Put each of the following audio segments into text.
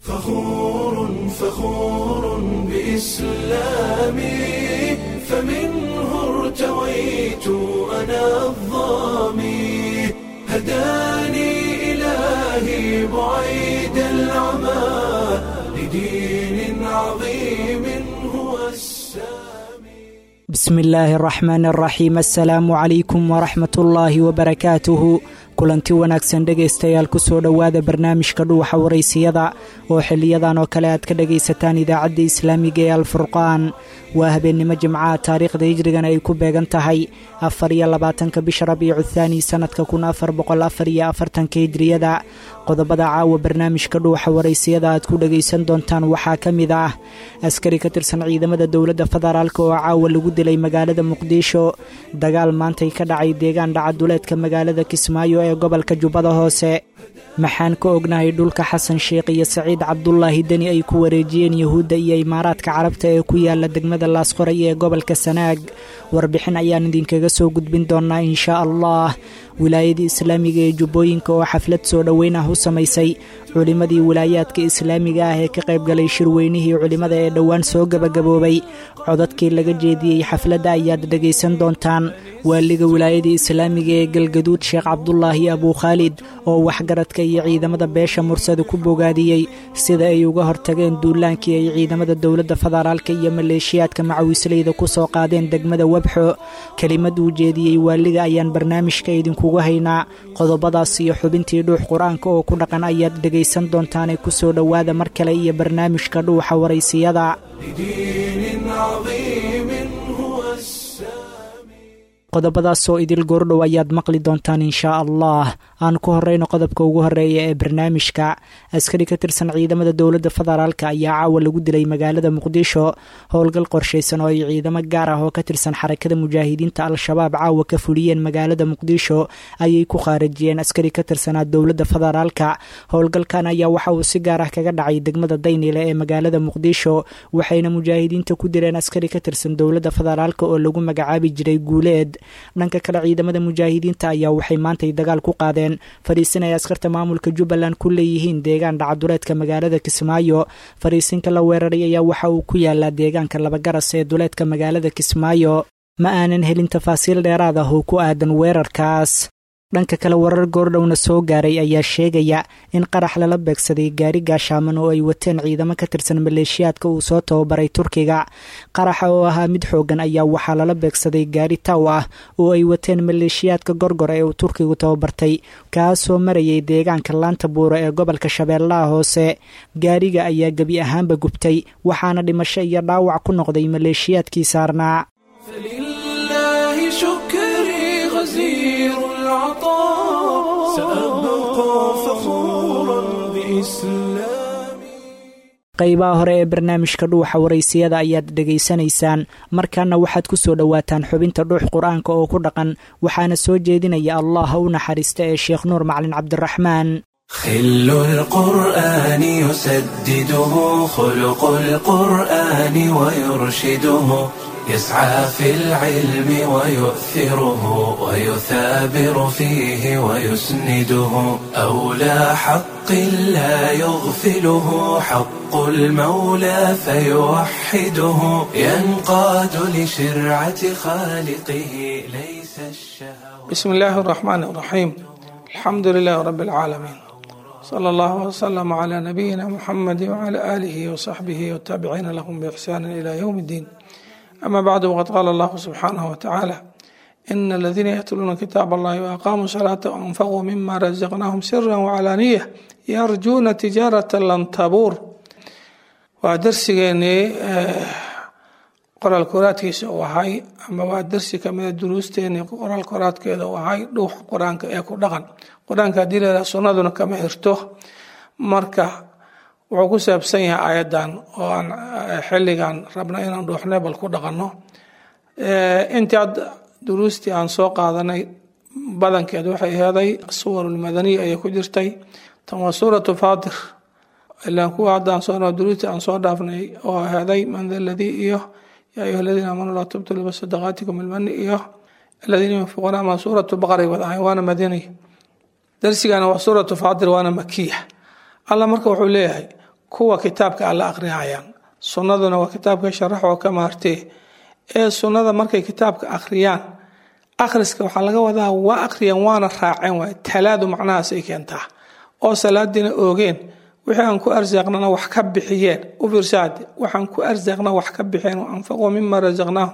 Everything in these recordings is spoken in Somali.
فخور فخور بإسلامي فمنه ارتويت أنا الظامي هداني إلهي بعيد العمى لدين عظيم هو السامي بسم illaahi araxmaan araxiim assalaamu calaykum waraxmat ullaahi wabarakaatuhu kulanti wanaagsan dhegaystayaal kusoo dhowaada barnaamijka dhuuxa waraysiyada oo xiliyadan oo kale aad ka dhagaysataan idaacadda islaamiga ee alfurqaan waa habeennimo jimcaha taariikhda hijrigana ay ku beegan tahay afar iyo labaatanka bisha rabiicu thaani sannadka kun afar boqol afar iyo afartanka hijriyada qodobada caawa barnaamijka dhuuxa waraysiyada aad ku dhagaysan doontaan waxaa ka mid ah askari ka tirsan ciidamada dowladda federaalk oo caawa lagu dilay magaalada muqdisho dagaal maantay ka dhacay deegaan dhacaduleedka magaalada kismaayo ee gobolka jubbada hoose maxaan ka ognahay dhulka xasan sheikh iyo saciid cabdulaahi deni ay ku wareejiyeen yuhuudda iyo imaaraadka carabta ee ku yaala degmada laasqoray ee gobolka sanaag warbixin ayaan idinkaga soo gudbin doonaa inshaa allah wilaayadii islaamiga ee jubbooyinka oo xaflad soo dhoweyn ah u samaysay culimmadii wilaayaadka islaamiga ah ee ka qaybgalay shirweynihii culimmada ee dhowaan soo gebagaboobay codadkii laga jeediyey xafladda ayaad dhegaysan doontaan waaliga wilaayadii islaamiga ee galgaduud sheekh cabdulaahi abuukhaalid oo waxgaradka iyo ciidamada beesha mursada ku bogaadiyey sida ay uga hortageen duulaankii ay ciidamada dowladda federaalka iyo maleeshiyaadka macawisleyda ku soo qaadeen degmada webxo kelimad uu jeediyey waaliga ayaan barnaamijka idinkugu haynaa qodobadaas iyo xubintii dhuux qur-aanka oo ku dhaqan ayaad dhegaysan doontaanee kusoo dhowaada mar kale iyo barnaamijka dhuuxa waraysiyada لدين عظيم هو السامي qodobadaasoo idil goordhow ayaad maqli doontaan inshaa allah aan ku horeyno qodobka ugu horeeya ee barnaamijka askari ka tirsan ciidamada dowladda federaalk ayaa caawa lagu dilay magaalada muqdisho howlgal qorshaysan oo ay ciidamo gaar ah oo ka tirsan xarakada mujaahidiinta al-shabaab caawa ka fuliyeen magaalada muqdisho ayay ku khaarajiyeen askari ka tirsanaa dowladda federaalka howlgalkan ayaa waxa uu si gaar ah kaga dhacay degmada daynile ee magaalada muqdisho waxayna mujaahidiinta ku dileen askari ka tirsan dowladda federaalk oo lagu magacaabi jiray guuleed dhanka kale ciidamada mujaahidiinta ayaa waxay maantay dagaal ku qaadeen fadhiisin ay askarta maamulka jubbaland ku leeyihiin deegaan dhacaduleedka magaalada kismaayo fadhiisinka la weeraray ayaa waxa uu ku yaalaa deegaanka labagaras ee duleedka magaalada kismaayo ma aanan helin tafaasiil dheeraad ah oo ku aadan weerarkaas dhanka kale warar goordhowna soo gaaray ayaa sheegaya in qarax lala beegsaday gaari gaashaaman oo ay wateen ciidamo ka tirsan maleeshiyaadka uu soo tababaray turkiga qaraxa oo ahaa mid xoogan ayaa waxaa lala beegsaday gaari taw ah oo ay wateen maleeshiyaadka gorgor ee uu turkigu tababartay kaasoo marayay deegaanka laanta buuro ee gobolka shabeellaha hoose gaariga ayaa gebi ahaanba gubtay waxaana dhimasho iyo dhaawac ku noqday maleeshiyaadkii saarnaa فلله شكري غزير العطاء سأبقى فخورا بإسلامي qaybaha hore ee barnaamijka dhuuxa waraysiyada ayaad dhegaysanaysaan markaana waxaad ku soo dhowaataan xubinta dhuux qur-aanka oo ku dhaqan waxaana soo jeedinaya allah ha u naxariista ee sheekh nuur macalin cabdiraxmaan خل القرآن يسدده خلق القرآن ويرشده يسعى في العلم ويؤثره ويثابر فيه ويسنده أولى حق لا يغفله حق المولى فيوحده ينقاد لشرعة خالقه ليس الشهوة بسم الله الرحمن الرحيم الحمد لله رب العالمين صلى الله وسلم على نبينا محمد وعلى آله وصحبه والتابعين لهم بإحسان إلى يوم الدين أما بعد وقد قال الله سبحانه وتعالى إن الذين يتلون كتاب الله وأقاموا الصلاة وأنفقوا مما رزقناهم سرا وعلانية يرجون تجارة لن تبور ودرسيني qoraal koraadkiisa uu ahay ama waa darsi kamida duruusteeni qoraal koraadkeeda uu ahay dhuuxa qur-aanka ee ku dhaqan qur-aanka hadii la sunnaduna kama xirto marka wuxuu ku saabsan yahay ayadan oo aan xilligan rabna inaan dhuuxne bal ku dhaqanno intii ad duruustii aan soo qaadanay badankeed waxay aheeday suwarulmadaniya ayay ku jirtay tan waa suuratu faatir ilaan kuwa haddaan soo duruustii aan soo dhaafnay oo aheeday man da ladii iyo yaa ayuha aladiina aamanuu laa tubtilu bisadaqaatikum ilmani iyo aladiina yunfiquuna ama suuratu baqray wad ahayn waana madaniya darsigana waa suuratu faatir waana makiya alla marka wuxuu leeyahay kuwa kitaabka alla akhriyayaan sunnaduna waa kitaabka sharax oo ka maartee ee sunnada markay kitaabka akhriyaan akhriska waxaa laga wadaa waa akhriyeen waana raaceen waay talaadu macnahaasay keentaa oo salaadiina oogeen wixii aan ku arsaaqnana wax ka bixiyeen u fiirsaade waxaan ku arsaaqna wax ka bixiyeen anfaquu mima rasaqnaahum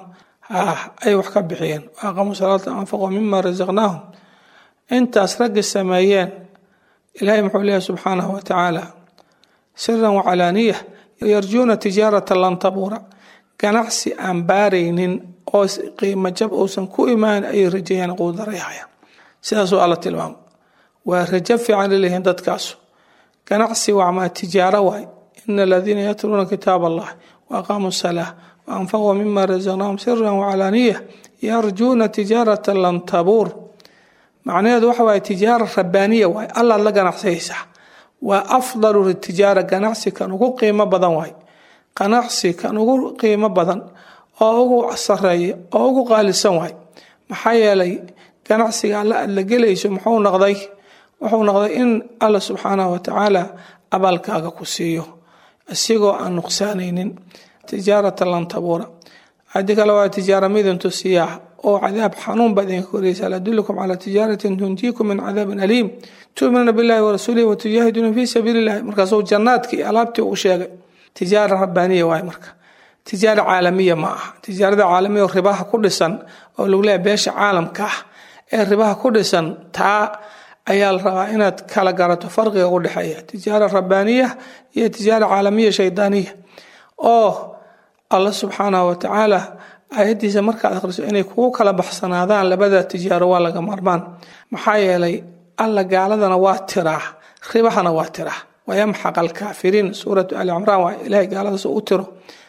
ay wax ka bixiyeen aqamuu salaata anfaquu mima rasaqnaahum intaas raggi sameeyeen ilaahay muxuu leeyahay subxaanahu wa tacaala siran wacalaaniya yarjuuna tijaarata lan tabuura ganacsi aan baaraynin oo qiimo jab uusan ku imaan ayay rajeeyaan quudarayhayaan sidaasuu alla tilmaamo waa rajo fiican laleeyihiin dadkaasu ganacsi wacmaa tijaaro waay ina aladiina yatluuna kitaab allah wa aqaamuu salaa wa anfaquu mima rasaqnaahum siran wacalaaniya yarjuuna tijaarata lan tabuur macnaheedu waxa waaye tijaara rabbaaniya waay allaad la ganacsayaysaa waa afdalu tijaara ganacsi kan ugu qiimo badan waay ganacsi kan ugu qiimo badan oo ugu sareeya oo ugu qaalisan waay maxaa yeelay ganacsiga alla aad la gelayso muxuu noqday wuxuu noqday in alla subxaanahu watacaala abaalkaaga ku siiyo isigoo aan nuqsaanaynin tijaarata lan tabuura haddii kale waa tijaara midintu siyaa oo cadaab xanuun baad idinka koraysa adullukum calaa tijaaratin tunjiikum min cadaabin aliim tuuminuuna billahi warasuulihi watujaahiduuna fii sabiili illahi markaasuu jannaadkii alaabtii uu sheegay tijaara rabbaaniya waay marka tijaara caalamiya ma aha tijaarada caalamiya oo ribaha ku dhisan oo lagu leeyahay beesha caalamka ah ee ribaha ku dhisan taa ayaa la rabaa inaad kala garato farqiga u dhexeeya tijaara rabbaaniya iyo tijaara caalamiya shaydaaniya oo alla subxaanahu watacaala ayadiisa markaad akhriso inay kugu kala baxsanaadaan labada tijaaro waa laga maarmaan maxaa yeelay alla gaaladana waa tiraa ribahana waa tiraa wayamxaq alkaafiriin suuratu ali cimraan waa ilahay gaaladaas u tiro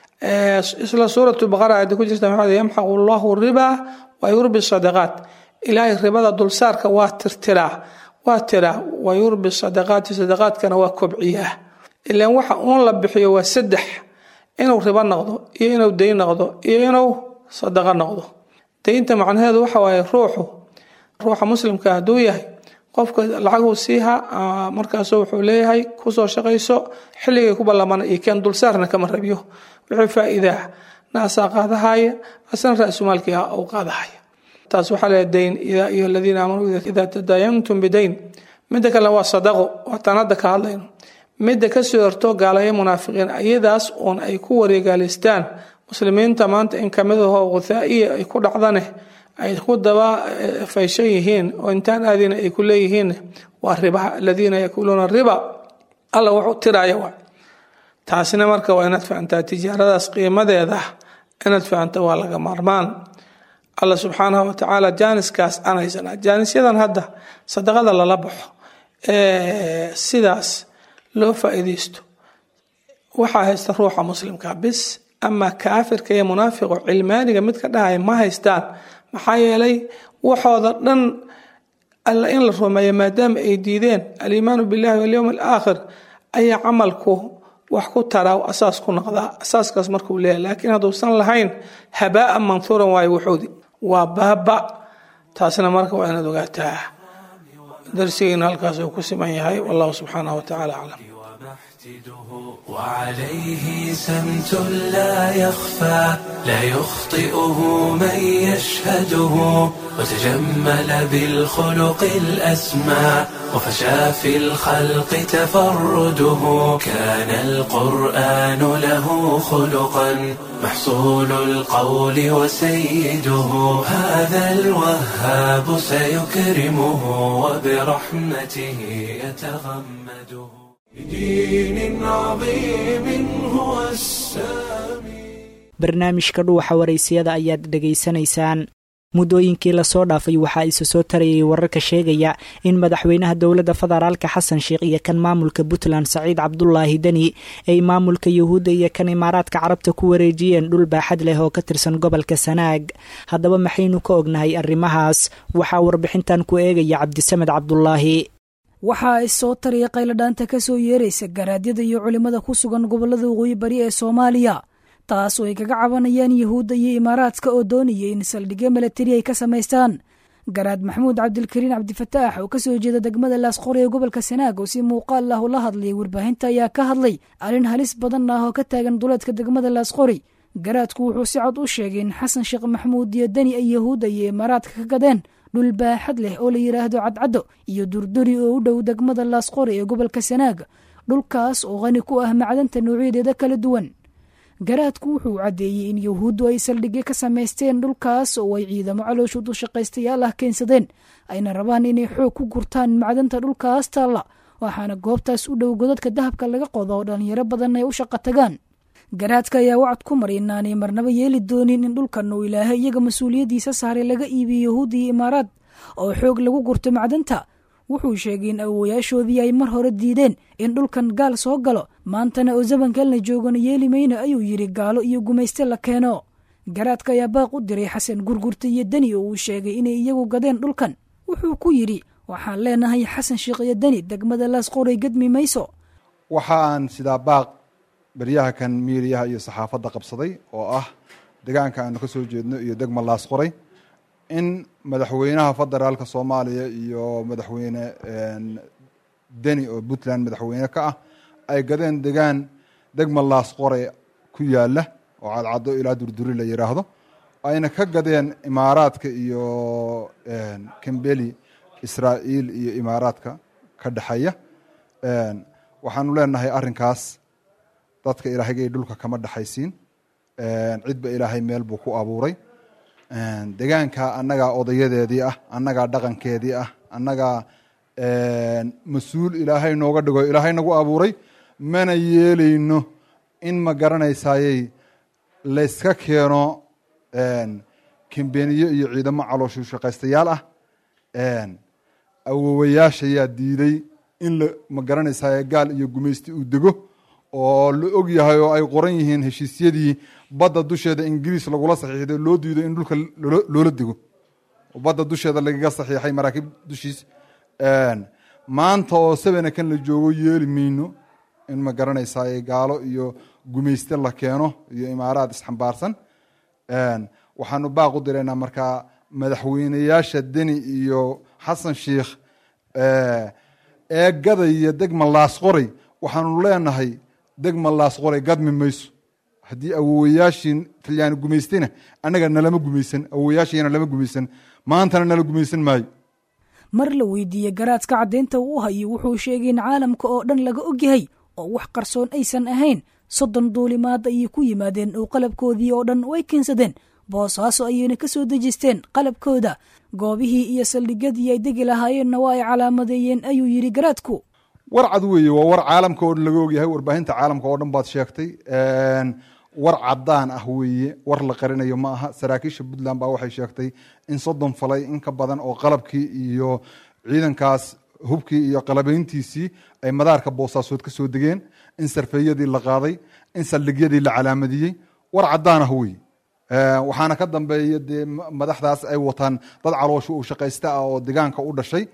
isla suuratu baqara aada ku jirta maxaa yamxaqu allahu ribaa wa yurbi sadaqaat ilaahay ribada dulsaarka waa tirtiraa waa tiraa wa yurbi sadaqaati sadaqaadkana waa kobciyaa ilaan waxa uun la bixiyo waa saddex inuu ribo noqdo iyo inuu dayn noqdo iyo inuu sadaqo noqdo daynta macnaheedu waxa waaye ruuxu ruuxa muslimka hadduu yahay qofka lacaguu siiha markaasu wuxuu leeyahay kusoo shaqayso xilligay ku ballamana iyo keen dulsaarna kama rabiyo wixii faa'iidaa naasaa qaadahaya asna ra-sumaalkii uu qaadahaya taas waxaa leeyahay dayn yaa ayuha aladiina aamanuu idaa tadaayantum bidayn midda kalena waa sadaqo waataan hadda ka hadlayno midda kasoo horto gaalaya munaafiqiin ayadaas uun ay ku wareegaalistaan muslimiinta maanta in kamid aho guthaa'iya ay ku dhacdane ay ku daba fayshan yihiin oo intaan aadina ay ku leeyihiin waa ribaha aladiina yakuluuna riba alla wuxuu tiraya waa taasina marka waa inaad fahantaa tijaaradaas qiimadeeda inaad fahanta waa laga maarmaan alla subxaanahu watacaala jaaniskaas aan haysanaa jaanisyadan hadda sadaqada lala baxo sidaas loo faa'iidaysto waxaa haysta ruuxa muslimka bis ama kaafirka iyo munaafiqo cilmaaniga mid ka dhahaya ma haystaan maxaa yeelay waxooda dhan alla in la rumeeyo maadaama ay diideen aliimaanu billahi walyowm alaakhir ayaa camalku wax ku taraa asaas ku noqdaa asaaskaas markuu leeyahy laakiin hadduusan lahayn habaa'an manhuuran waayo wuxuudi waa baaba taasna marka waa inaad ogaataa darsigeena halkaas uu ku siman yahay wallahu subxaanahu watacaala aclam وعليه سمت لا يخفى لا يخطئه من يشهده وتجمل بالخلق الأسمى وفشى في الخلق تفرده كان القرآن له خلقا محصول القول وسيده هذا الوهاب سيكرمه وبرحمته يتغمده بدين عظيم هو السامي barnaamijka dhuuxa waraysiyada ayaad dhegaysanaysaan muddooyinkii lasoo dhaafay waxaa isa soo tarayay wararka sheegaya in madaxweynaha dowladda federaalka xasan sheikh iyo kan maamulka puntland saciid cabdulaahi deni ay maamulka yuhuudda iyo kan imaaraadka carabta ku wareejiyeen dhul baaxad leh oo ka tirsan gobolka sanaag haddaba maxaynu ka ognahay arrimahaas waxaa warbixintan ku eegaya cabdisamed cabdulaahi waxaa ay soo tariya qayladhaanta ka soo yeeraysa garaadyada iyo culimmada ku sugan gobollada waqooyi bari ee soomaaliya taas oo ay kaga cabanayaan yuhuudda iyo imaaraadka oo doonaya in saldhigyo milatari ay ka samaystaan garaad maxamuud cabdilkariin cabdifataax oo kasoo jeeda degmada laasqori ee gobolka sanaag oo si muuqaal ah ula hadlayay warbaahinta ayaa ka hadlay arrin halis badan ah oo ka taagan duleedka degmada laasqori garaadku wuxuu si cod u sheegay in xasan sheekh maxamuud iyo deni ay yahuudda iyo imaaraadka ka gadeen dhul baaxad leh oo la yidhaahdo cadcaddo iyo durduri oo u dhow degmada laasqori ee gobolka sanaag dhulkaas oo qani ku ah macdanta noocyadeeda kala duwan garaadku wuxuu caddeeyey in yahuuddu ay saldhigyo ka samaysteen dhulkaas oo ay ciidamo calooshood u shaqaystayaal ah keensadeen ayna rabaan inay xoog ku gurtaan macdanta dhulkaas taalla waxaana goobtaas u dhow godadka dahabka laga qodo oo dhallinyaro badan ay u shaqo tagaan garaadka ayaa wacad ku maray inaanay marnaba yeeli doonin in dhulkan uu ilaahay iyaga mas-uuliyaddiisa saaray laga iibiyo yahuudda iyo imaaraad oo xoog lagu gurto macdanta wuxuu sheegay in awowayaashoodii ay mar hore diideen in dhulkan gaal soo galo maantana oo zamankalna joogana yeeli mayno ayuu yidhi gaalo iyo gumayste la keeno garaadka ayaa baaq u diray xasan gurgurta iyo deni oo uu sheegay inay iyagu gadeen dhulkan wuxuu ku yidhi waxaan leenahay xasan sheekh iyo deni degmada laasqoray gadmi mayso waxaan sidaa baaq beryaha kan miiriyaha iyo saxaafadda qabsaday oo ah degaanka aanu ka soo jeedno iyo degma laasqoray in madaxweynaha federaalka soomaaliya iyo madaxweyne deni oo puntland madaxweyne ka ah ay gadeen degaan degma laasqore ku yaala oo cadcaddo ilaa durduri la yidhaahdo ayna ka gadeen imaaraadka iyo kambeli israa'iil iyo imaaraadka ka dhexeeya waxaanu leenahay arrinkaas dadka ilaahayga dhulka kama dhexaysiin cidba ilaahay meel buu ku abuuray degaanka annagaa odayadeedii ah annagaa dhaqankeedii ah annagaa mas-uul ilaahay nooga dhigo ilaahay nagu abuuray mana yeelayno in ma garanaysayey layska keeno kambeniyo iyo ciidamo calooshu shaqaystayaal ah awowayaashayaa diiday in la ma garanaysaye gaal iyo gumaysti uu dego oo la og yahay oo ay qoran yihiin heshiisyadii badda dusheeda ingiriis lagula saxiixday loo diido in dhulka loola dego badda dusheeda lagaga saxiixay maraakiib dushiis maanta oo sabena kan la joogo yeeli mayno in ma garanaysaay gaalo iyo gumayste la keeno iyo imaaraad isxambaarsan waxaanu baaq u diraynaa markaa madaxweyneyaasha deni iyo xasan sheikh ee gadaya degma laasqoray waxaanu leenahay degma laasqoray gadmi mayso haddii awowayaashii talyaani gumaystayna annaga nalama gumaysan awowayaashiina lama gumaysan maantana nala gumaysan maayo mar la weydiiyey garaadka caddaynta uu u hayo wuxuu sheegay in caalamka oo dhan laga ogyahay oo wax qarsoon aysan ahayn soddon duulimaad ayay ku yimaadeen oo qalabkoodii oo dhan way keensadeen boosaaso ayayna ka soo dejisteen qalabkooda goobihii iyo saldhigyadii ay degi lahaayeenna waa ay calaamadeeyeen ayuu yidhi garaadku war cad weeye waa war caalamka oo dhan laga ogyahay warbaahinta caalamka oo dhan baad sheegtay war cadaan ah weeye war la qarinayo ma aha saraakiisha puntland baa waxay sheegtay in soddon falay in ka badan oo qalabkii iyo ciidankaas hubkii iyo qalabayntiisii ay madaarka boosaasood ka soo degeen in sarfeeyadii la qaaday in saldhigyadii la calaamadiyey war cadaan ah weeye waxaana ka dambeeya dee madaxdaas ay wataan dad caloosho uu shaqaysta ah oo degaanka u dhashay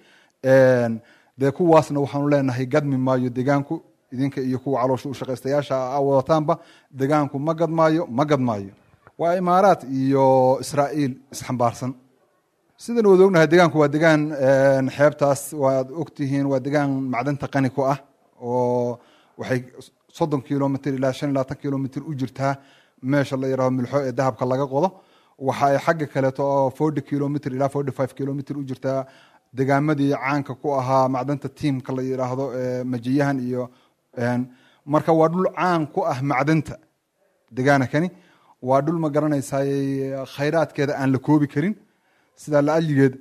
dee kuwaasna waxaanu leenahay gadmi maayo degaanku idinka iyo kuwa caloosha u shaqaystayaasha a wadataanba degaanku ma gadmaayo ma gadmaayo waa imaaraat iyo israa'iil isxambaarsan sidan wada ognahay degaanku waa degaan xeebtaas waad ogtihiin waa degaan macdanta qani ku ah oo waxay soddon kilomitr ilaa shan iyo labaatan kilomitr u jirtaa meesha la yidhahdo milxo ee dahabka laga qodo waxa ay xagga kaleeto oo forty kilomitr ilaa forty five kilomitr u jirtaa degaamadii caanka ku ahaa macdanta tiamka la yidhaahdo majiyahan iyo marka waa dhul caan ku ah macdanta degaana kani waa dhul ma garanaysay khayraadkeeda aan la koobi karin sidaa laalyigeed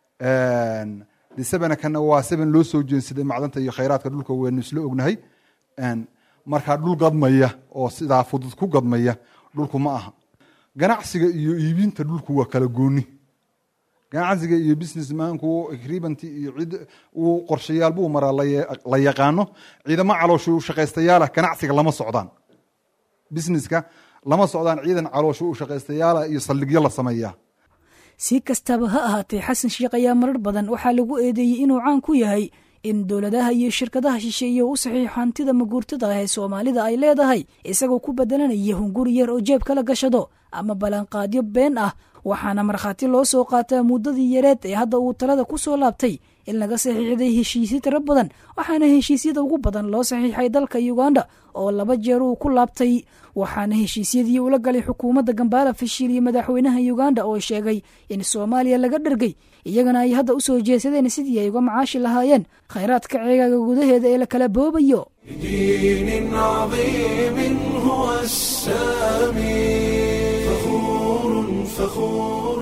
de sebenakana waa seben loo soo jeensaday macdanta iyo khayraadka dhulka waynu isla ognahay markaa dhul gadmaya oo sidaa fudud ku gadmaya dhulku ma aha ganacsiga iyo iibinta dhulku waa kala gooni ganacsiga iyo businessmanku agreementy iyo cid uu qorshayaal buu maraa la yaqaano ciidamo caloosho u shaqaystayaala ganacsiga lama socdaan businesska lama socdaan ciidan caloosho u shaqaystayaala iyo saldhigyo la sameeyaa si kastaba ha ahaatee xasan sheekh ayaa marar badan waxaa lagu eedeeyey inuu caan ku yahay in dowladaha iyo shirkadaha shisheeye u saxiixo hantida maguurtada ah ee soomaalida ay leedahay isagoo ku bedelanaya hunguri yar oo jeeb kala gashado ama ballanqaadyo been ah waxaana markhaati loo soo qaataa muddadii yareed ee hadda uu talada ku soo laabtay in laga saxiixday heshiisyo tiro badan waxaana heshiisyada ugu badan loo saxiixay dalka uganda oo laba jeer uu ku laabtay waxaana heshiisyadii ula galay xukuumadda gambaala fashil iyo madaxweynaha uganda oo sheegay in soomaaliya laga dhergay iyagana ay hadda u soo jeesadeen sidii ay uga macaashi lahaayeen khayraadka ceegaaga gudaheeda ee la kala boobayo بدين عظيم هو السامي فخور فخور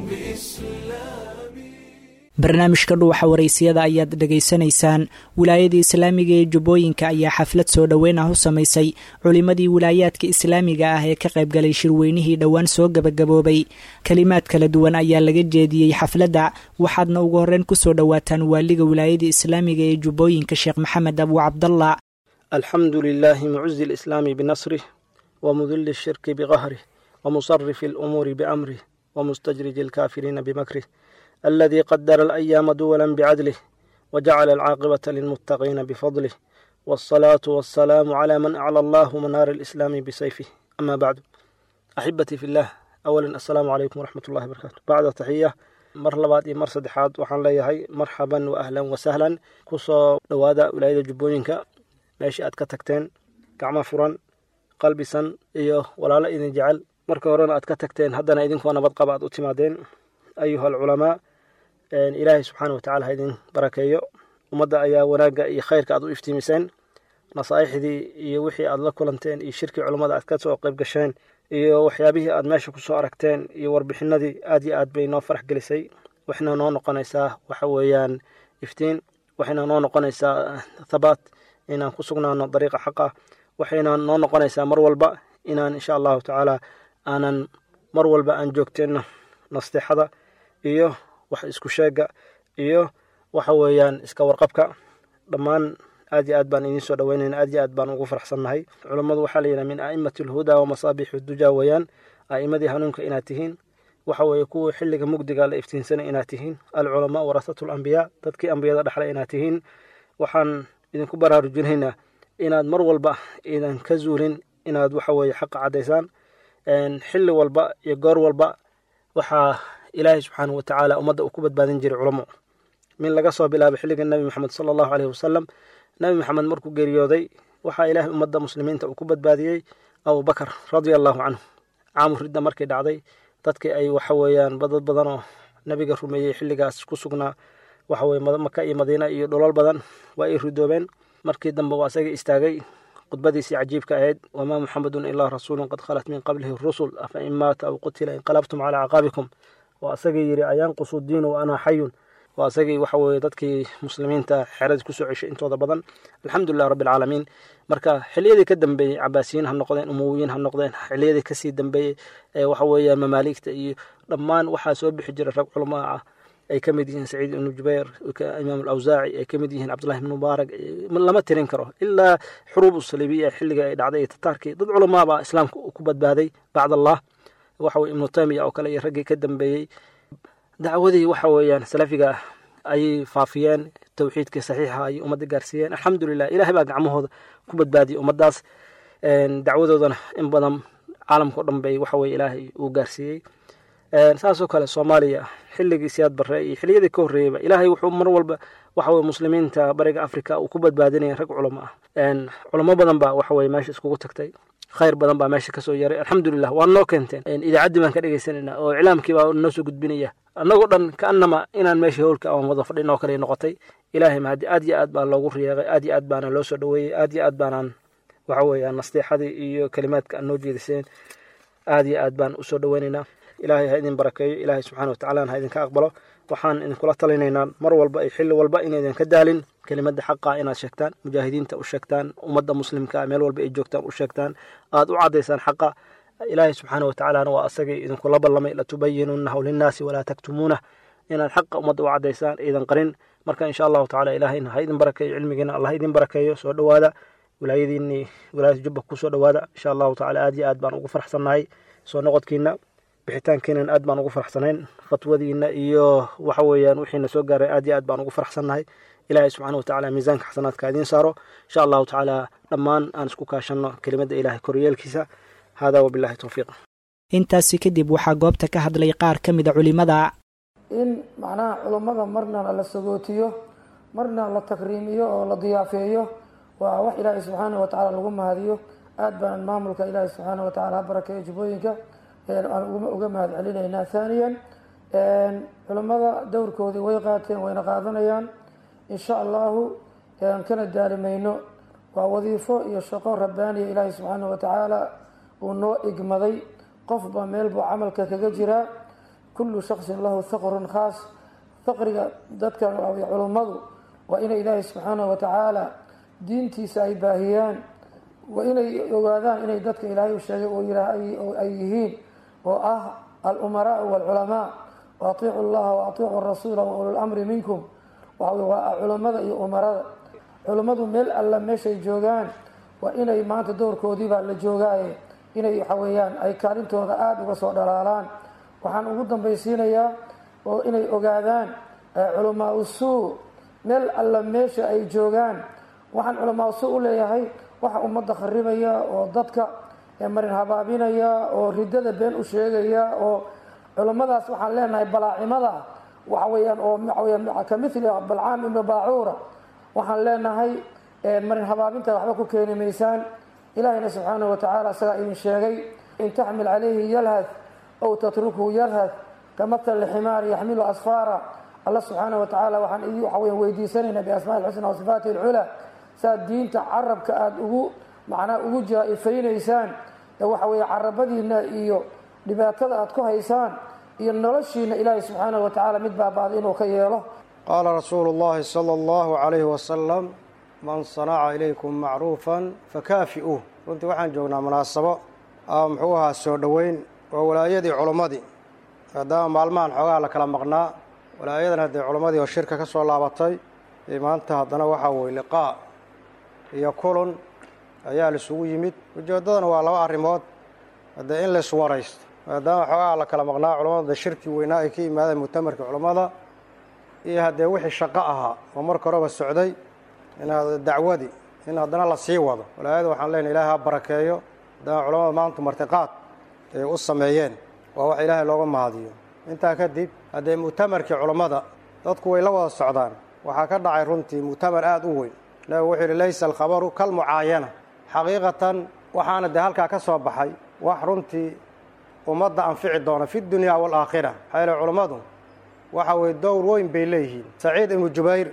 بإسلامي barnaamijka dhuuxa waraysiyada ayaad dhegaysanaysaan wilaayadii islaamiga ee jubbooyinka ayaa xaflad soo dhoweyn ah u samaysay culimmadii wilaayaadka islaamiga ah ee ka qaybgalay shirweynihii dhowaan soo gebagaboobay kelimaad kala duwan ayaa laga jeediyey xafladda waxaadna ugu horreyn kusoo dhowaataan waaliga wilaayadii islaamiga ee jubbooyinka sheekh maxamed abu cabdallah الحمد لله معز الإسلام بنصره ومذل الشرك بقهره ومصرف الأمور بأمره ومستجرج الكافرين بمكره الذي قدر الأيام دولا بعدله وجعل العاقبة للمتقين بفضله والصلاة والسلام على من أعلى الله منار الإسلام بسيفه أما بعد أحبتي في الله أولا السلام عليكم ورحمة الله وبركاته بعد تحية mar labaad iyo mar saddexaad waxaan leeyahay marxaban wa ahlan wa sahlan kusoo dhowaada wilaayada jubbooyinka meeshii aad ka tagteen gacmo furan qalbisan iyo walaalo idin jecel marka horena aad ka tagteen haddana idinkoo nabad qaba aad u timaadeen ayuha alculamaa ilaahay subxaana watacaala ha idin barakeeyo ummadda ayaa wanaagga iyo khayrka aad u iftiimiseen nasaaixdii iyo wixii aad la kulanteen iyo shirkii culummada aad ka soo qayb gasheen iyo waxyaabihii aad meesha kusoo aragteen iyo warbixinadii aad iyo aad bay noo farax gelisay waxayna noo noqonaysaa waxa weeyaan iftiin waxayna noo noqonaysaa thabaat inaan ku sugnaano dariiqa xaqa waxayna noo noqonaysaa mar walba inaan insha allahu tacaala aanan mar walba aan joogteenno nasteexada iyo wax isku sheega iyo waxa weeyaan iska warqabka dhammaan aad iyo aad baan idiin soo dhaweynayna aad iyo aad baan ugu faraxsannahay culummadu waxaa la yidhaha min a'imati alhudaa wa masaabixi dujaa weeyaan a'imadii hanuunka inaad tihiin waxa weeye kuwa xilliga mugdiga la iftiinsanay inaad tihiin alculamaa warasatu alambiyaa dadkii ambiyada dhexle inaad tihiin waxaan idinku baraarujinaynaa inaad mar walba idan ka zuulin inaad waxa weeye xaqa caddaysaan xilli walba iyo goor walba waxaa ilaahay subxaanahu watacaala ummadda uu ku badbaadin jiray culamo min laga soo bilaabo xilliga nebi moxamed sala allahu aleyhi wasalam nebi moxamed markuu geeriyooday waxaa ilaahay ummadda muslimiinta uu ku badbaadiyey abubakar radia allahu canhu caamu ridda markay dhacday dadkii ay waxa weeyaan dad badan oo nebiga rumeeyey xilligaas ku sugnaa waxa weye maka iyo madiina iyo dholol badan waa ay ridoobeen markii dambe waa isaga istaagay khudbadiisii cajiibka ahayd wamaa muxamedun ilaa rasuulun qad khalat min qablihi rusul afa in maata aw qutila inqalabtum calaa caqaabikum waa isagii yidhi ayanqusu diinu wa anaa xayun waa isagii waxa weeye dadkii muslimiinta xeradii kusoo ceshay intooda badan alxamdulilah rabbi alcaalamiin marka xiliyadii ka dambeeyey cabaasiyiin ha noqdeen umowiyiin ha noqdeen xiliyadii kasii dambeeyey ee waxa weeyaan mamaaligta iyo dhammaan waxaa soo bixi jiray rag culamaa ah ay ka mid yihiin saciid ibnu jubayr imaam alawsaaci ay ka mid yihiin cabdullahi ibnu mubaarak lama tirin karo ilaa xuruub usalibiya xilliga ay dhacday iyo tataarkii dad culamaa baa islaamka ku badbaaday bacd allah waxa weye ibnu taymiya oo kale iyo raggii ka dambeeyey dacwadii waxa weeyaan salafiga ayay faafiyeen towxiidkii saxiixa ayay ummadda gaarsiiyeen alxamdulilah ilahay baa gacmahooda ku badbaadiyey ummaddaas dacwadoodana in badan caalamkao dhan bay waxa weye ilaahay uu gaarsiiyey saasoo kale soomaaliya xilligii siyaad barre iyo xiliyadii ka horreeyeyba ilaahay wuxuu mar walba waxa weye muslimiinta bariga africa uu ku badbaadinaya rag culamo ah culamo badan baa waxa weye meesha iskugu tagtay khayr badan baa meesha kasoo yaray alxamdulilah waa noo keenteen idaacaddii baan ka dhegeysanayna oo iclaamkii baa noo soo gudbinaya annagoo dhan kaanama inaan meesha howlka aan wada fadhin oo kale noqotay ilaahay mahadi aad iyo aad baa loogu riyeeqay aad iyo aad baana loo soo dhaweeyey aad iyo aad baanaan waxa weeyaan nasteexadii iyo kelimaadka aan noo jeediseen aad iyo aad baan usoo dhaweynaynaa ilaahay ha idin barakeeyo ilaahay subxana watacala ha idinka aqbalo waxaan idinkula talinaynaa mar walba iyo xilli walba inaydan ka daalin kelimada xaqa inaad sheegtaan mujaahidiinta u sheegtaan ummadda muslimka meel walba ay joogtaan u sheegtaan aad u caddaysaan xaqa ilaahay subxaana watacaalana waa asagii idinkula ballamay latubayinunahu linnaasi walaa taktumuunah inaad xaqa ummadda u caddaysaan idan qarin marka insha allahu tacala ilaahayna ha idin barakeeyo cilmigiina allah idin barakeeyo soo dhowaada wilaayadiinii wilaayada jubba kusoo dhowaada insha allahu tacala aad iyo aad baan ugu farxsannahay soo noqodkiina bixitaankeenan aad baan ugu faraxsanayn fatwadiina iyo waxa weeyaan wixiina soo gaaray aad iyo aad baan ugu faraxsannahay ilaahay subxaana wa tacala miisaanka xasanaadka idiin saaro insha allahu tacaala dhammaan aan isku kaashanno kelimadda ilahay koryeelkiisa hada wabillahi towfiiq intaasi kadib waxaa goobta ka hadlay qaar ka mida culimada in macnaha culummada marna la sagootiyo marna la takriimiyo oo la diyaafeeyo waa wax ilaahay subxaana wa tacala lagu mahadiyo aad baan maamulka ilaahay subxaana wa tacala ha barakeeyo jubbooyinka aan uga mahad celinaynaa haaniyan culummada dowrkoodii way qaateen wayna qaadanayaan insha allahu kana daalimayno waa wadiifo iyo shaqo rabbaaniya ilaahay subxaana wa tacaala uu noo igmaday qofba meel buu camalka kaga jiraa kullu shaksin lahu haqrun khaas faqriga dadka culummadu waa inay ilaahay subxaana wa tacaala diintiisa ay baahiyaan waa inay ogaadaan inay dadka ilaahay u sheegay ay yihiin oo ah alumaraau walculamaa wa atiicu llaha wa atiicu rasuula wa ululamri minkum waa culammada iyo umarada culummadu meel alla meeshay joogaan waa inay maanta dowrkoodiibaa la joogaaye inay waxa weeyaan ay kaalintooda aada uga soo dhalaalaan waxaan ugu dambaysiinayaa oo inay ogaadaan culamaa usuu meel alla meesha ay joogaan waxaan culamaa usuu u leeyahay waxa ummadda kharibaya oo dadka marin habaabinaya oo riddada been u sheegaya oo culummadaas waxaan leenahay balaacimada waxa weeyaan oo waxaweyaan ka mithli balcaam ibnu baacuura waxaan leenahay marin habaabinta waxba ku keeni maysaan ilaahayna subxaanahu wa tacaala isagaa idin sheegay in taxmil calayhi yalhad aw tatrukhu yalhad kamatali ximaar yaxmilu asfaara alla subxaana wa tacaala waxaan idi waxa weyan weydiisanaynaa biasmaa ilxusna wa sifaati alculaa saad diinta carabka aada ugu macnaa ugu jaa-ifaynaysaan ee waxa weeye carabadiina iyo dhibaatada aada ku haysaan iyo noloshiina ilaahay subxaanahu wa tacaala mid baaba-da inuu ka yeelo qaala rasuulu llahi sala allahu calayhi wasalam man sanaca ilaykum macruufan fakaafi'uuh runtii waxaan joognaa munaasabo a muxuu ahaa soo dhoweyn waa walaayadii culummadii maadaama maalmahan xoogaha la kala maqnaa walaayadan haddee culummadii oo shirka ka soo laabatay maanta haddana waxaa weye liqaa iyo kulun ayaa laisugu yimid ujeeddadana waa laba arrimood haddee in laiswaraysto maadaama xoogaha la kala maqnaa culammada shirkii weynaa ay ka yimaadeen mutamarkii culammada iyo haddee wixii shaqo ahaa oo marka horeba socday in dacwadii in haddana la sii wado walaayada waxaan leenahay ilahay ha barakeeyo haddana culamada maanta martiqaad ay u sameeyeen waa wax ilaahay looga mahadiyo intaa kadib haddee mu'tamarkii culammada dadku way la wada socdaan waxaa ka dhacay runtii mu'tamar aada u weyn nabigu wuxuu yihi laysa alkhabaru kalmucaayana xaqiiqatan waxaana dee halkaa ka soo baxay wax runtii ummadda anfici doona fi dunya waalaakhira maxaa yeele culammadu waxa weye dowr weyn bay leeyihiin saciid ibnu jubayr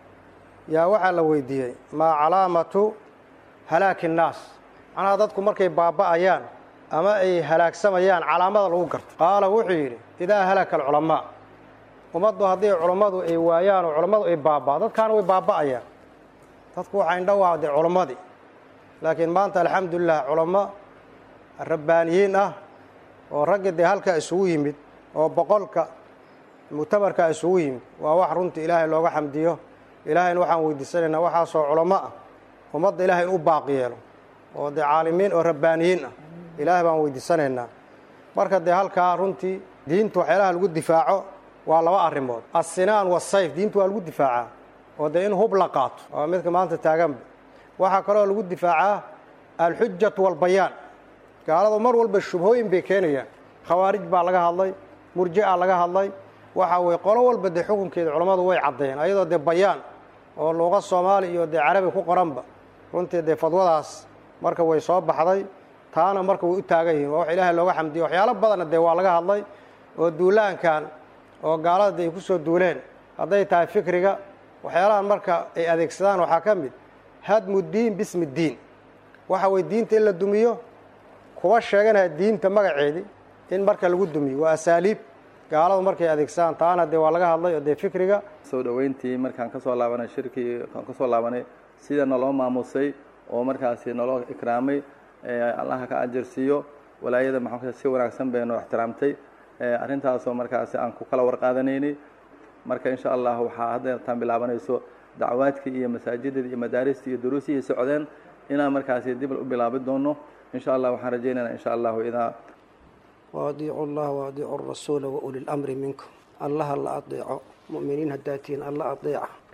yaa waxaa la weydiiyey maa calaamatu halaaki innaas macnaha dadku markay baaba'ayaan ama ay halaagsamayaan calaamada lagu garto qaala wuxuu yidhi idaa halaka alculamaa ummaddu haddii culammadu ay waayaan oo culammadu ay baaba'o dadkaana way baaba'ayaan dadku waxaa indhowaha dee culammadii laakiin maanta alxamdulilah culamo rabbaaniyiin ah oo ragga dee halkaa isugu yimid oo boqolka mu'tamarkaa isugu yimid waa wax runtii ilaahay looga xamdiyo ilaahayna waxaan weydiisanaynaa waxaasoo culamo ah ummadda ilahay in u baaqi yeelo oo dee caalimiin oo rabbaaniyiin ah ilaahay baan weydiisanaynaa marka dee halkaa runtii diinta waxyaalaha lagu difaaco waa laba arrimood assinaan wasayf diintu waa lagu difaacaa oo dee in hub la qaato waa midka maanta taaganba waxaa kaloo lagu difaacaa alxujatu walbayaan gaaladu mar walba shubhooyin bay keenayaan khawaarij baa laga hadlay murji'a laga hadlay waxa weye qolo walba dee xukunkeeda culammadu way caddeeyeen ayadoo dee bayaan oo luuqa soomaali iyo dee carabi ku qoranba runtii dee fadwadaas marka way soo baxday taana marka way u taagan yihiin waa wax ilaahay looga xamdiyo waxyaalo badanna dee waa laga hadlay oo duulaankan oo gaalada dee ay ku soo duuleen hadday tahay fikriga waxyaalahan marka ay adeegsadaan waxaa ka mid hadmu diin bismi diin waxa weye diinta in la dumiyo kuwa sheeganaya diinta magaceedii in marka lagu dumiyo waa asaaliib gaaladu markay adeegsadaan taana dee waa laga hadlay oo dee fikriga soo dhoweyntii markaan ka soo laabanay shirkii aan ka soo laabanay sida naloo maamusay oo markaasi naloo ikraamay allaha ka ajarsiiyo walaayada maxaa si wanaagsan bay noo ixtiraamtay arrintaasoo markaasi aan ku kala warqaadanaynay marka insha allah waxaa haddeertaan bilaabanayso dacwaadkii iyo masaajidadii iyo madaaristii iyo duruusihii socdeen inaan markaasi dib u bilaabi doono insha allah waxaan rajaynaynaa insha allahu idaa waadiicu llaha waadiicu rasuula wa uli lamri minkum allaha la adeeco mu'miniin haddaad tihiin alla adeeca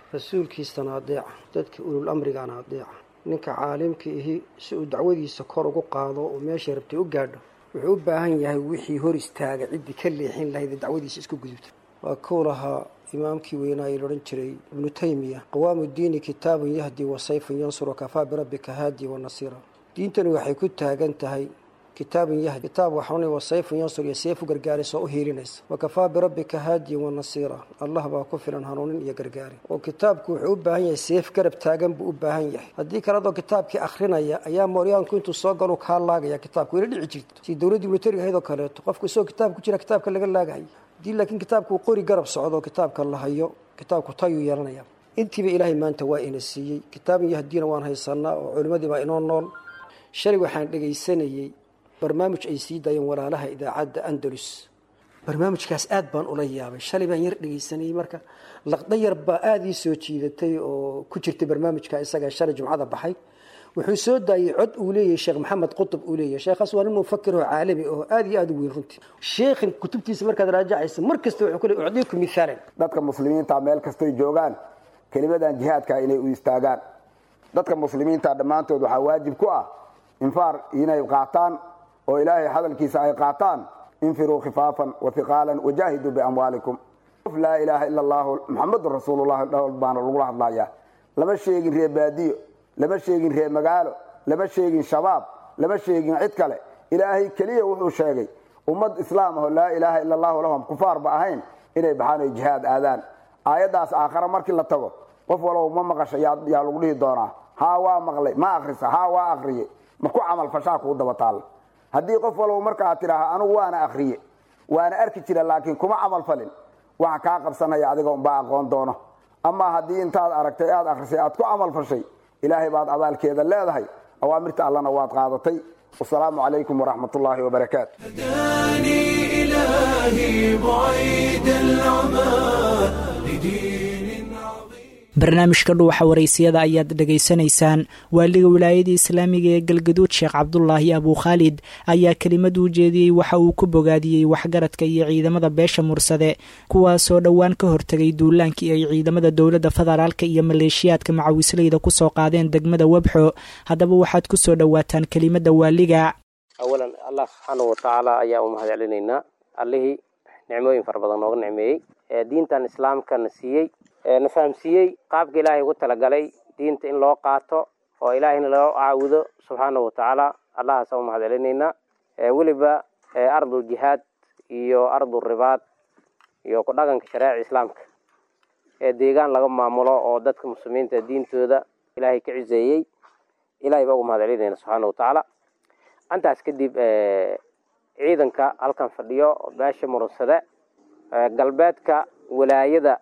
rasuulkiisana adeeca dadka ulul amrigana adeeca ninka caalimka ihi si uu dacwadiisa kor ugu qaado oo meeshay rabtay u gaadho wuxuu u baahan yahay wixii hor istaaga ciddii ka leexin lahayd ee dacwadiisa isku gudubta waa kuu lahaa imaamkii weynaaye laodhan jiray ibnu taymiya qawaamu diini kitaabun yahdi wa sayfun yansuru kafaa birabbika haadi wa nasiira diintani waxay ku taagan tahay kitaabun yahdi kitaab waxauna wa sayfun yansur iyo seefu gargaaraysa oo u hiilinaysa wa kafaa birabbika haadiyan wa nasiira allah baa ku filan hanuunin iyo gargaari oo kitaabku wuxuu u baahan yahay seef garab taagan buu u baahan yahay haddii kale adoo kitaabkii akhrinaya ayaa mooryaanku intuu soo galu kaa laagaya kitaabka wayla dhici jirta si dowladdii militariga ahayd oo kaleeto qofku isagoo kitaab ku jira kitaabka laga laagahay haddii laakiin kitaabku uu qori garab socdo kitaabka la hayo kitaabku tayuu yeelanaya intiiba ilaahay maanta waa ina siiyey kitaabun yahdiina waan haysanaa oo culimmadii baa inoo nool shalay waxaan dhegaysanayey barnaamij ay sii daayeen walaalaha idaacadda andalus barnaamijkaas aad baan ula yaabay shalay baan yar dhegaysanayey marka laqda yar baa aada ii soo jiidatay oo ku jirtay barnaamijka isaga shalay jumcada baxay wuxuu soo daayey cod uu leeyahay sheekh maxamed qutub uu leeyahay sheekhaas waa nin mufakir oo caalami oo aada iyo aada u weyn runtii sheekhin kutubtiisa markaad raajacaysa mar kasta wuxuu ku leey ucdiiku mithaalan dadka muslimiinta meel kastoy joogaan kelimadan jihaadka inay u istaagaan dadka muslimiinta dhammaantood waxaa waajib ku ah infaar inay qaataan oo ilaahay hadalkiisa ay qaataan infiruu khifaafan wahiqaalan wajaahiduu biamwaalikum qof laa ilaaha ila allahu muxamadun rasuulullahi dhowr baana lagula hadlaya lama sheegin ree baadiyo lama sheegin ree magaalo lama sheegin shabaab lama sheegin cid kale ilaahay keliya wuxuu sheegay ummad islaam aho laa ilaaha ila allahu lahum kufaarba ahayn inay baxaan oy jihaad aadaan aayaddaas aakhare markii la tago qof walow ma maqasha yaa lagu dhihi doonaa haa waa maqlay ma akrisa haa waa akriye ma ku camal fashaa kuu daba taalla haddii qof walow markaa tidhaaha anugu waana akriye waana arki jira laakiin kuma camal falin waxa kaa qabsanaya adiga unbaa aqoon doono amaa haddii intaad aragtay aad akrisay aad ku camal fashay ilaahay baad abaalkeeda leedahay awaamirta allana waad qaadatay wasalaamu calaykum waraxmat ullaahi wabarakaatu barnaamijka dhuuxa waraysiyada ayaad dhegaysanaysaan waaliga wilaayada islaamiga ee galgaduud sheekh cabdulaahi abukhaalid ayaa kelimad u jeediyey waxa uu ku bogaadiyey waxgaradka iyo ciidamada beesha mursade kuwaasoo dhowaan ka hortegay duulaankii ay ciidamada dowladda federaalka iyo maleeshiyaadka macawisleyda kusoo qaadeen degmada webxo haddaba waxaad kusoo dhowaataan kelimada waaliga awalan allah subxaana watacaala ayaa u mahad celinaynaa allihii nicmooyin fara badan nooga nicmeeyey ee diintan islaamkana siiyey na fahamsiiyey qaabka ilaahay ugu talagalay diinta in loo qaato oo ilaahayna loo caabudo subxaana watacaala allahaasa u mahad celinaynaa weliba ardul jihaad iyo ardul ribaad iyo ku dhaqanka shareeca islaamka ee deegaan laga maamulo oo dadka muslimiinta diintooda ilaahay ka ciseeyey ilahay baa ugu mahad celinayna subxaana watacaala intaas kadib ciidanka halkan fadhiyo beesha murunsade galbeedka walaayada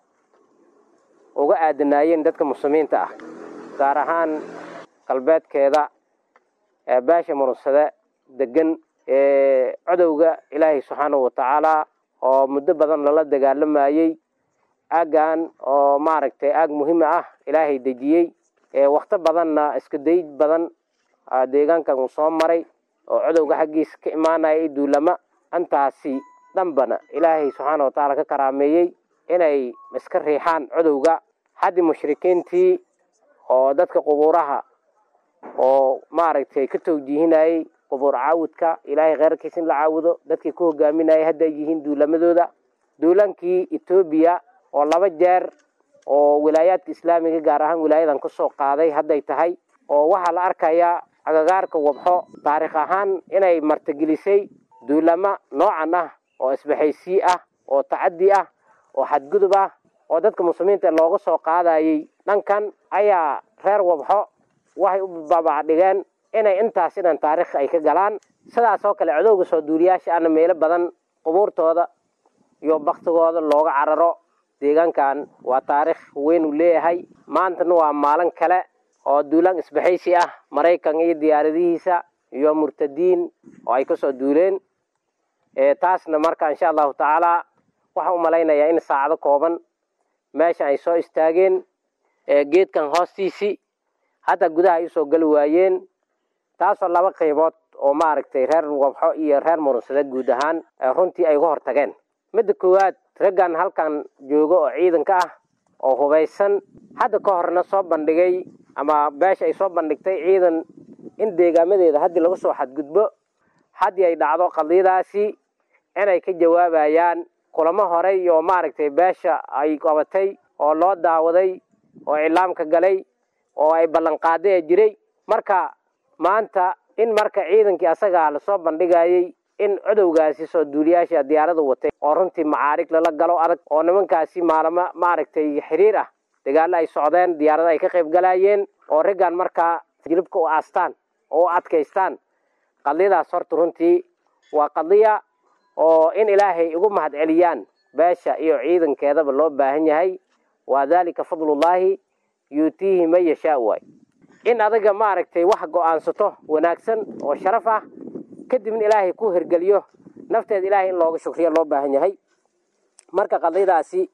uga aadanaayeen dadka muslimiinta ah gaar ahaan galbeedkeeda beesha murunsade degan ee codowga ilaahay subxaanahu watacaala oo muddo badan lala dagaalamayey aaggan oo maaragtay aag muhiima ah ilaahay dejiyey wakto badanna iska dayd badan deegaankan uu soo maray oo codowga xaggiisa ka imaanaya i duulama intaasi dhanbana ilaahay subxaana watacaala ka karaameeyey inay iska riixaan codowga haddii mushrikiintii oo dadka qubuuraha oo maaragtay ka towjiihinayey qubuur caawudka ilaahay kheyrkiisa in la caabudo dadkii ku hogaaminayay hadda ay yihiin duulamadooda duulaankii etoobiya oo laba jeer oo wilaayaadka islaamiga gaar ahaan wilaayadan kasoo qaaday hadday tahay oo waxaa la arkayaa agagaarka wabxo taarikh ahaan inay martigelisay duulamo noocan ah oo isbaxaysii ah oo tacaddi ah oo xadgudub ah oo dadka muslimiinta looga soo qaadayey dhankan ayaa reer wabxo waxay u babacdhigeen inay intaas inan taarikh ay ka galaan sidaas oo kale codowga soo duuliyaasha ana meelo badan qubuurtooda iyo baktigooda looga cararo deegaankan waa taarikh weyn uu leeyahay maantana waa maalin kale oo duulaan isbaxaysi ah maraykan iyo diyaaradihiisa iyo murtadiin oo ay kasoo duuleen taasna marka insha allahu tacaala waxaan u malaynayaa in saacado kooban meesha ay soo istaageen geedkan hoostiisii hadda gudaha ay usoo geli waayeen taasoo laba qaybood oo maaragtay reer wabxo iyo reer murunsade guud ahaan runtii ay uga hortageen midda koowaad raggan halkan jooga oo ciidanka ah oo hubaysan hadda ka horna soo bandhigay ama beesha ay soo bandhigtay ciidan in deegaamadeeda haddii laga soo xadgudbo haddii ay dhacdo qadiyadaasi inay ka jawaabayaan kulamo horey oo maaragtay beesha ay qabatay oo loo daawaday oo iclaamka galay oo ay ballanqaaday jiray marka maanta in marka ciidankii asagaa lasoo bandhigayay in codowgaasi soo duuliyaasha diyaarada watay oo runtii macaarig lala galo adag oo nimankaasi maalamo maaragtay xiriir ah dagaalo ay socdeen diyaarada ay ka qayb galayeen oo raggan markaa jilibka u aastaan oo u adkaystaan qadiyadaas horta runtii waa qadiya oo in ilaahay ugu mahad celiyaan beesha iyo ciidankeedaba loo baahan yahay waa daalika fadlullaahi yuutiihi man yashaa waay in adiga maaragtay wax go-aansato wanaagsan oo sharaf ah kadibna ilaahay ku hergeliyo nafteeda ilaahay in looga shukriyo loo baahan yahay marka qadiyadaasi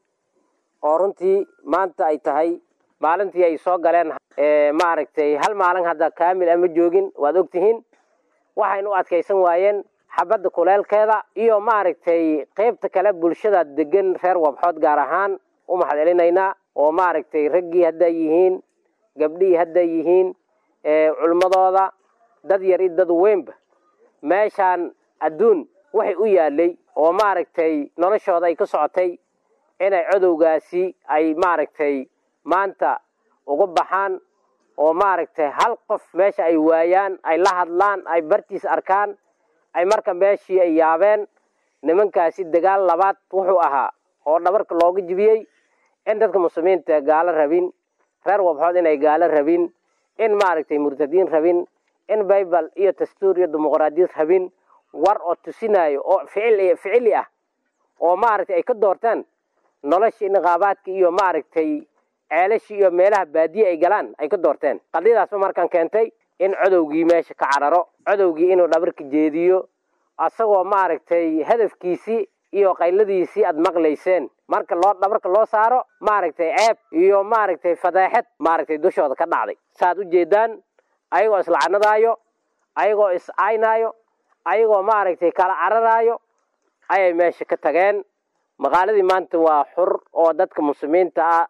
oo runtii maanta ay tahay maalintii ay soo galeen maaragtay hal maalin hadda kaamil ama joogin waad ogtihiin waxayna u adkaysan waayeen xabadda kuleelkeeda iyo maaragtay qeybta kale bulshada degan reer wabxood gaar ahaan u mahad celinaynaa oo maaragtay raggii hadday yihiin gabdhihii hadday yihiin culimmadooda dad yar iyo dad weynba meeshaan adduun waxay u yaalay oo maaragtay noloshooda ay ka socotay inay codowgaasi ay maaragtay maanta uga baxaan oo maaragtay hal qof meesha ay waayaan ay la hadlaan ay bartiis arkaan ay marka meeshii ay yaabeen nimankaasi dagaal labaad wuxuu ahaa oo dhabarka looga jibiyey in dadka muslimiinta gaalo rabin reer wabxood inay gaalo rabin in maaragtay murtadiin rabin in baybal iyo dastuur iyo dimuqraadiyad rabin war oo tusinayo oo ficil ficili ah oo maaragtay ay ka doorteen noloshii niqaabaadka iyo maaragtay ceelashii iyo meelaha baadiye ay galaan ay ka doorteen qadiyadaasba markaan keentay in codowgii meesha ka cararo codowgii inuu dhabarka jeediyo asagoo maaragtay hadafkiisii iyo qayladiisii aad maqlayseen marka loo dhabarka loo saaro maaragtay ceeb iyo maaragtay fadeexad maaragtay dushooda ka dhacday saaad u jeedaan ayagoo islacanadaayo ayagoo is-aynaayo ayagoo maaragtay kala cararaayo ayay meesha ka tageen maqaaladii maanta waa xur oo dadka muslimiinta ah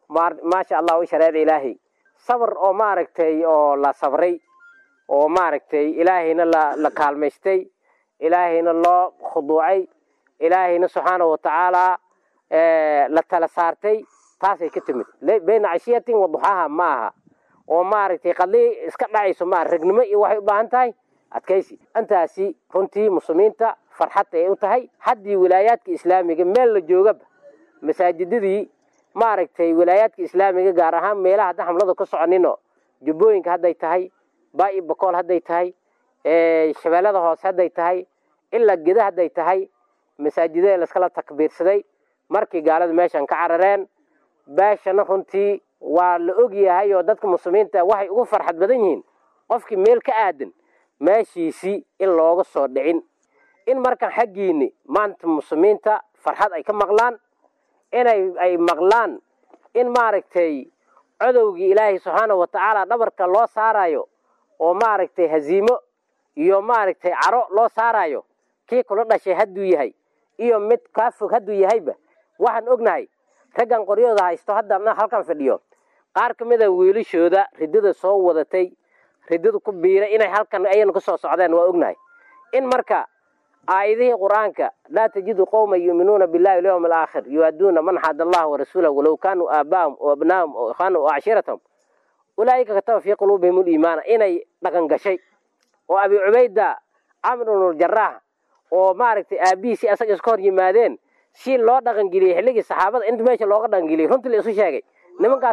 maasha allah u shareeca ilaahay sabr oo maaragtay oo la sabray oo maaragtay ilaahayna la la kaalmaystay ilaahayna loo khuduucay ilaahayna subxaanahu watacaala la tala saartay taasay ka timid bayna cashiyatin waduxaaha ma aha oo maaragtay qadii iska dhacayso maa ragnimo iyo waxay u baahan tahay adkaysi intaasi runtii muslimiinta farxad ay u tahay haddii wilaayaadka islaamiga meel la joogaba masaajidadii maaragtay wilaayaadka islaamiga gaar ahaan meelaha hadda xamlada ka soconino jubbooyinka hadday tahay baa-i bakool hadday tahay shabeellada hoose hadday tahay ilaa geda hadday tahay masaajidada laskala takbiirsaday markii gaalada meeshan ka carareen beeshana runtii waa la og yahay oo dadka muslimiinta waxay ugu farxad badan yihiin qofkii meel ka aadan meeshiisii in looga soo dhicin in markan xaggiini maanta muslimiinta farxad ay ka maqlaan inay ay maqlaan in maaragtay codowgii ilaahay subxaanahu watacaala dhabarka loo saarayo oo maaragtay haziimo iyo maaragtay caro loo saarayo kii kula dhashay hadduu yahay iyo mid kaa fog hadduu yahayba waxaan ognahay raggan qoryooda haysto hadda halkan fadhiyo qaar ka mida wiilashooda ridada soo wadatay ridada ku biiray inay halkan ayanu ka soo socdeen waa ognahay in marka aayadihii qur-aanka laa tajidu qowman yuuminuuna billahi walyawm alaakhir yuaduuna man xaad allah warasuulah walow kaanuu aabaahum o abnaahum o ikhwaanahum o cashiiratahum ulaa'ika kataba fii quluubihim uliimaana inay dhaqan gashay oo abi cubayda camr ibnuljaraah oo maaragtay aabihiisi asaga iska hor yimaadeen si loo dhaqangeliyey xilligii saxaabada inta meesha looga dhaqangeliyey runtii la isu sheegay nimankaas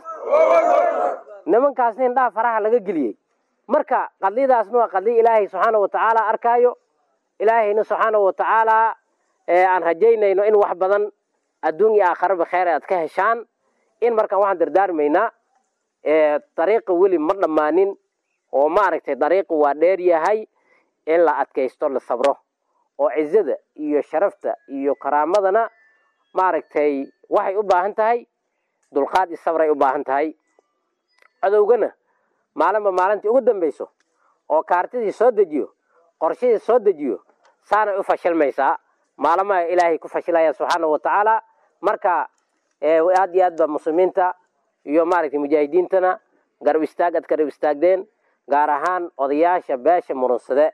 nimankaasna indhaha faraha laga geliyey marka qadiyadaasna waa qadiya ilaahay subxaana watacaala arkaayo ilaahayna subxaana watacaala aan rajaynayno in wax badan adduun iyo aakharaba kheer aad ka heshaan in markaan waxaan dardaarmaynaa dariiqa weli ma dhammaanin oo maaragtay dariiqu waa dheer yahay in la adkaysto la sabro oo cizada iyo sharafta iyo karaamadana maaragtay waxay u baahan tahay dulqaad iyo sabray u baahan tahay cadowgana maalinba maalintii ugu dambayso oo kaartidii soo dejiyo qorshadii soo dejiyo saanay u fashilmaysaa maalamaha ilaahay ku fashilaya subxaanahu watacaala marka aad iyo aad ba muslimiinta iyo maaragtay mujaahidiintana garab istaag aad garab istaagdeen gaar ahaan odayaasha beesha murunsade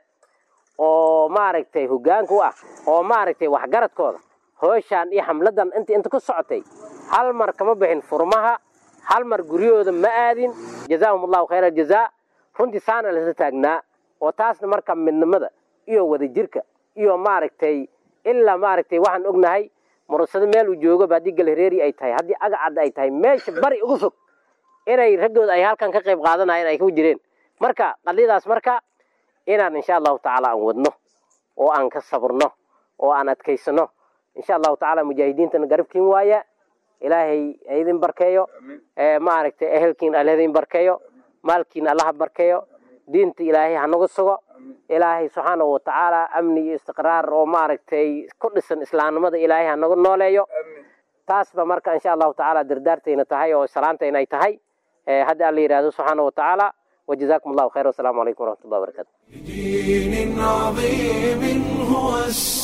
oo maaragtay hogaanka u ah oo maaragtay waxgaradkooda hooshaan iyo xamladan inta inta ku socotay hal mar kama bixin furmaha hal mar guryahooda ma aadin jazaahum allahu khayra aljazaa runtii saana lasla taagnaa oo taasna marka midnimada iyo wadajirka iyo maaragtay ilaa maaragtay waxaan ognahay murunsado meel uu joogoba haddii galhareeri ay tahay haddii agacadda ay tahay meesha bari ugu fog inay raggooda ay halkan ka qayb qaadanayeen ay ku jireen marka qadiyadaas marka inaan insha allahu tacaala aan wadno oo aan ka sabrno oo aan adkaysano insha allahu tacaala mujaahidiintana garabkiin waaya ilaahay ha idin barkeeyo maaragtay ehelkiin alla idin barkeeyo maalkiin allaha barkeeyo diinta ilaahay ha nagu sugo ilaahay subxaanahu watacaala amni iyo istiqraar oo maaragtay ku dhisan islaamnimada ilaahay ha nagu nooleeyo taasba marka insha allahu tacaala dardaartayna tahay oo salaantayna ay tahay hadda alla yidhahdo subxaanahu watacaala وجزاكم الله خير والسلام عليكم ورحمة الله وبركاته دين عظيم هو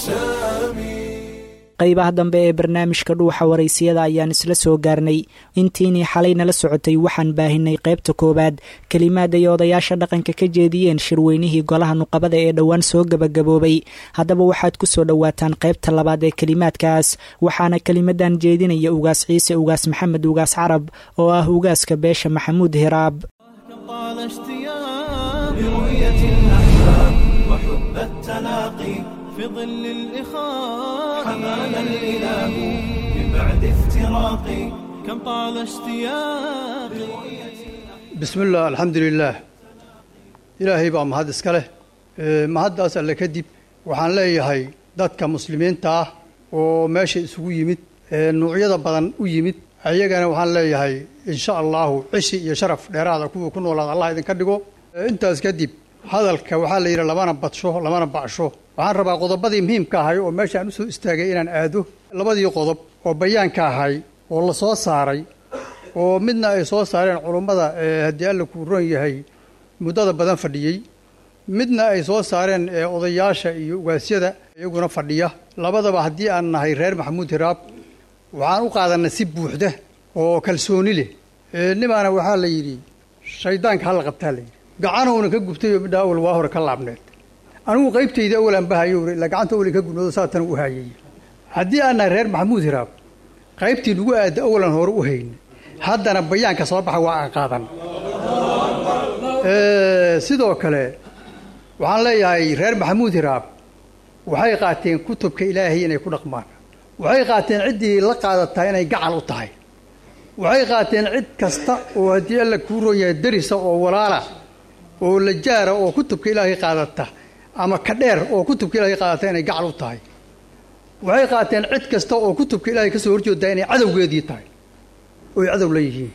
السامي qaybaha dambe ee barnaamijka dhuuxa waraysiyada ayaan isla soo gaarnay intiinii xalay nala socotay waxaan baahinay qaybta koowaad kelimaad ay odayaasha dhaqanka ka jeediyeen shirweynihii golaha nuqabada ee dhowaan soo gebagaboobay haddaba waxaad ku soo dhowaataan qaybta labaad ee kelimaadkaas waxaana kelimadan jeedinaya ugaas ciise ugaas maxamed ugaas carab oo ah ugaaska beesha maxamuud hiraab طال اشتياق لرؤية الأحباب وحب التلاقي في ظل الإخاء حمانا الإله من بعد افتراق كم طال اشتياق بسم الله الحمد لله ilaahay baa mahad iska leh mahaddaas alle kadib waxaan leeyahay dadka muslimiinta ah oo meesha isugu yimid nuucyada badan u yimid ayagana waxaan leeyahay insha allahu cishi iyo sharaf dheeraada kuwa ku noolaada allah idinka dhigo intaas kadib hadalka waxaa la yidhi lamana badsho lamana bacsho waxaan rabaa qodobadii muhiimka ahay oo meeshaan usoo istaagay inaan aado labadii qodob oo bayaanka ahay oo la soo saaray oo midna ay soo saareen culummada haddii alla kuu ron yahay muddada badan fadhiyey midna ay soo saareen odayaasha iyo ugaasyada iyaguna fadhiya labadaba haddii aan nahay reer maxamuud hiraab waxaan u qaadanay si buuxda oo kalsooni leh nimaana waxaa la yidhi shaydaanka hala qabtaa la yidhi gacanowna ka gubtayoo midhaa awal waa hore ka laabneed anigu qaybtayda awalaan bahayo ilaa gacanta awalin ka gubnoodo saatan u hayay haddii aan nahay reer maxamuud hiraab qaybtii nagu aada awalan hore u hayna haddana bayaanka soo baxa waa aan qaadan sidoo kale waxaan leeyahay reer maxamuud hiraab waxay qaateen kutubka ilaahay inay ku dhaqmaan waxay qaateen ciddii la qaadataa inay gacal u tahay waxay qaateen cid kasta oo haddii alla kuu roon yahay darisa oo walaala oo la jaara oo kutubka ilaahay qaadata ama ka dheer oo kutubka ilaahay qaadata inay gacal u tahay waxay qaateen cid kasta oo kutubka ilaahay ka soo horjeedaa inay cadowgeedii tahay oy cadow la yihiin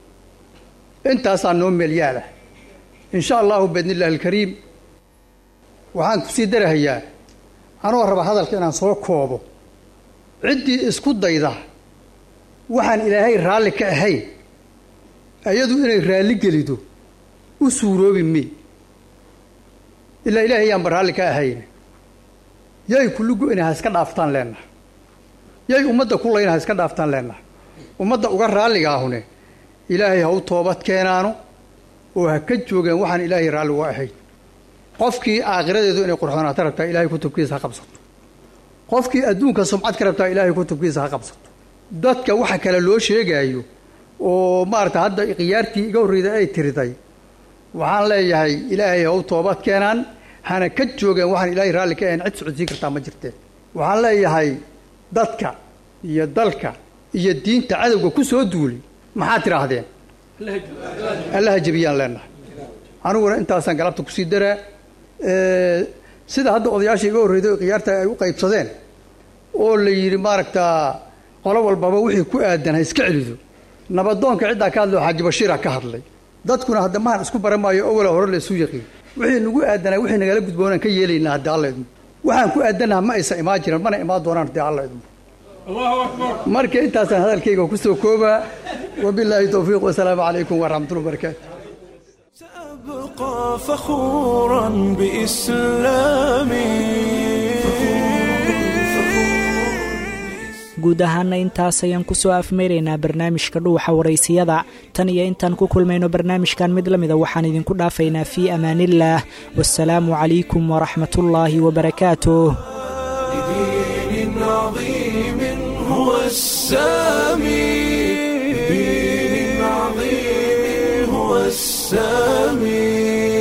intaasaa noo meelyaala insha allahu biidni illahi alkariim waxaan kusii darahayaa anoo raba hadalka inaan soo koobo ciddii isku dayda waxaan ilaahay raalli ka ahayn iyadu inay raalli gelido u suuroobi mi ilaa ilaahay yaanba raalli ka ahayn yay kulligu inay ha iska dhaaftaan leennaha yay ummadda kulayna ha iska dhaaftaan leennaha ummadda uga raalligaahune ilaahay ha u toobad keenaano oo ha ka joogeen waxaan ilaahay raalli uga ahayn qofkii aakhiradeedu inay qurxoonaato rabtaa ilaahay kutubkiisa ha qabsato qofkii adduunka sumcad ka rabtaa ilaahay kutubkiisa ha qabsato dadka waxa kale loo sheegaayo oo maarata hadda khiyaartii iga horreyda ay tiriday waxaan leeyahay ilaahay ha u toobad keenaan hana ka joogeen waxaan ilaahay raalli ka ahayn cid socodsiin kartaa ma jirteen waxaan leeyahay dadka iyo dalka iyo diinta cadowga ku soo duulay maxaad tidhaahdeen allaha jebiyaan leenahay aniguna intaasaan galabta kusii daraa sida hadda odayaasha iga horreyday oo khiyaarta ay u qaybsadeen oo la yidhi maaragtaa qolo walbaba wixii ku aadan ha iska celido nabadoonka ciddaa ka hadlay oo xaaji bashiira ka hadlay dadkuna hadda mahan isku baran maayo awala hore la isu yaqiin wixii nagu aadanaa wixii nagala gudboonaan ka yeelaynaa haddii alla idmo waxaan ku aadanaha ma aysa imaan jiran mana imaan doonaan haddii alla idmo marka intaasaan hadalkayga kusoo koobaa wabilaahi towfiiq wasalaamu calaykum waraxmatullahi wabarakaatu أبقى فخورا بإسلامي guud ahaana intaas ayaan kusoo afmeyraynaa barnaamijka dhuuxa waraysiyada tan iyo intaan ku kulmayno barnaamijkan mid la mida waxaan idinku dhaafaynaa fii amaaniillaah wasalaamu calaykum waraxmatullaahi wabarakaatuh لدين عظيم هو السامي لدين عظيم هو السامي